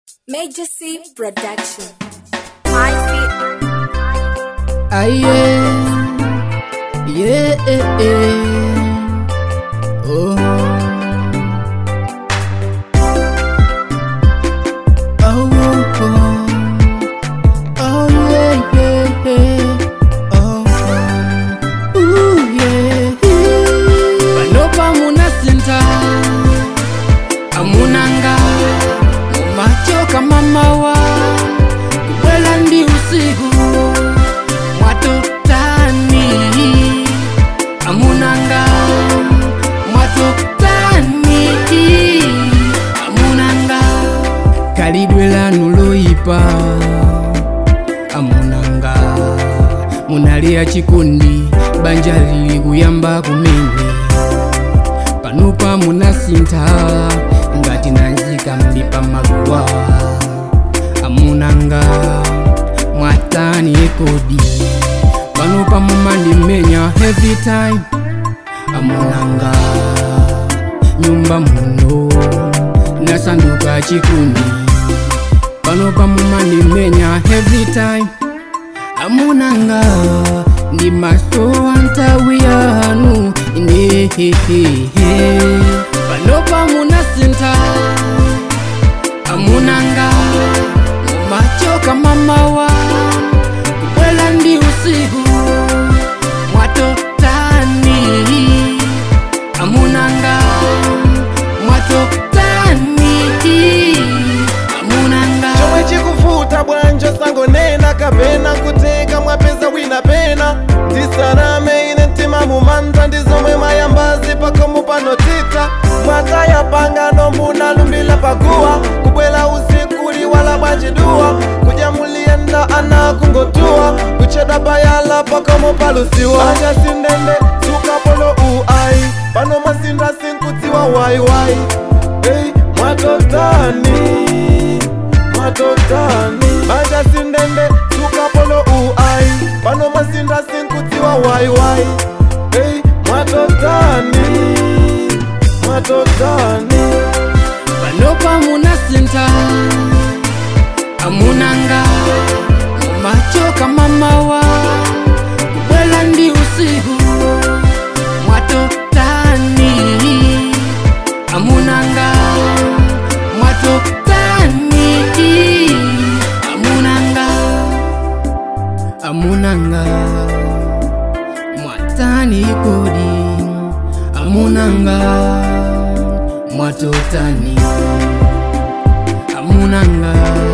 Major C Production. Ah, yeah. Yeah, eh, eh. Oh. Oh, oh, oh. Oh, yeah, yeah, yeah. Oh, oh. Ooh, yeah, yeah. Panopa munasinta amunanga mumachoka mamawa kubwela ndi usiku mwatotani amunanga mwatotani amunanga kalidwe lanu loyipa amunanga munalia chikundi banja lili kuyamba kumene panopa munasinta ngati nanzika mlipa maguwa amunanga mwatani ekodi panopa mumandimenya every time amunanga nyumba muno nasanduka chikundi panopa mumandimenya every time amunanga ndi maso antawi yanu inehehehe panopa munasinta amunanga mumachoka mamawa kubwela ndi usiku mwatotani amunanga mwatotani amunanga chomwe chikuvuta bwanjo sangonena kapena kuteka mwapeza wina pena ndisaname ine mtima mumanta ndizomwe mayambazi pakomo panotita mwataya pangano munalumbila paguwa kubwela usiku liwala bwanjiduwa kudya muliyenda ana kungotuwa kucheda bayala pakomo palusiwa anja sindende sukapolo uai pano masinda sinkutiwa waiwai hey, mwatotani matotani manja sindende tukapolo uai pano masinda sinkutiwa waiwai hey, mwatotani mwatotani panopa munasinta amunanga mumachoka mamawa kubwela ndi usiku mwatotani amunanga mwatotani amunanga amunanga mwatani kodi amunanga mwatotani amunanga